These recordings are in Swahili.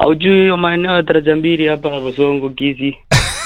Haujui hiyo maeneo ya daraja mbili hapa Bosongo Kisi.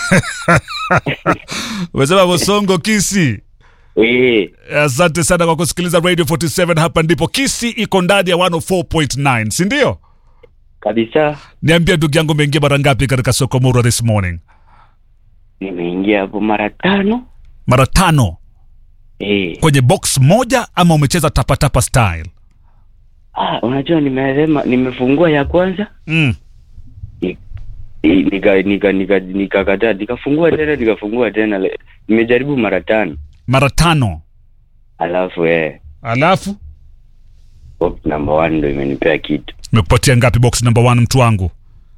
Umesema Bosongo Kisi. Eh, Asante sana kwa kusikiliza Radio 47 hapa ndipo Kisi iko ndani ya 104.9, si ndio? kabisa Niambie ndugu yangu umeingia mara ngapi katika soko Murwa this morning? nimeingia hapo mara tano. Mara tano Eh, kwenye box moja ama umecheza tapatapa style? ah, unajua nimesema nimefungua ya kwanza Mm. ni- ni- nika nika nika nikakataa nikafungua tena nikafungua tena le- nimejaribu mara tano Mara tano. alafu eh Alafu box number one ndo imenipea kitu imekupatia ngapi box number one mtu wangu?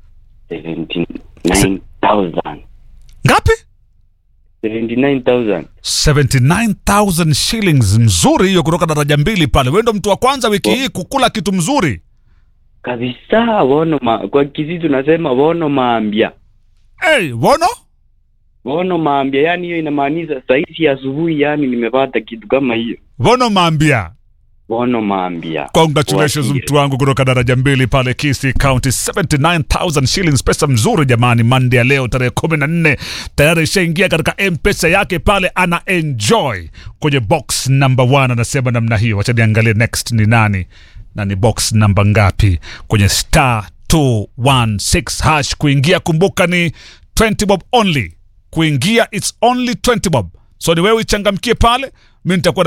79000 Ngapi? 79000 79000 shillings. Mzuri hiyo kutoka daraja mbili pale. Wewe ndo mtu wa kwanza wiki hii kukula kitu mzuri. kabisa wono ma, kwa kisi tunasema wono maambia Hey, wono? wono maambia yani hiyo inamaanisha saisi asubuhi yani nimepata kitu kama hiyo Wono maambia. wono maambia Congratulations Watie. mtu wangu kutoka daraja mbili pale Kisii County 79000 shillings pesa mzuri jamani Monday ya leo tarehe 14 tayari ishaingia katika M-Pesa yake pale ana enjoy kwenye box number 1 anasema namna hiyo wacha niangalie next ni nani na ni box namba ngapi kwenye star 216 hash kuingia kumbuka ni 20 bob only kuingia it's only 20 bob so ni wewe ichangamkie pale mi nitakuwa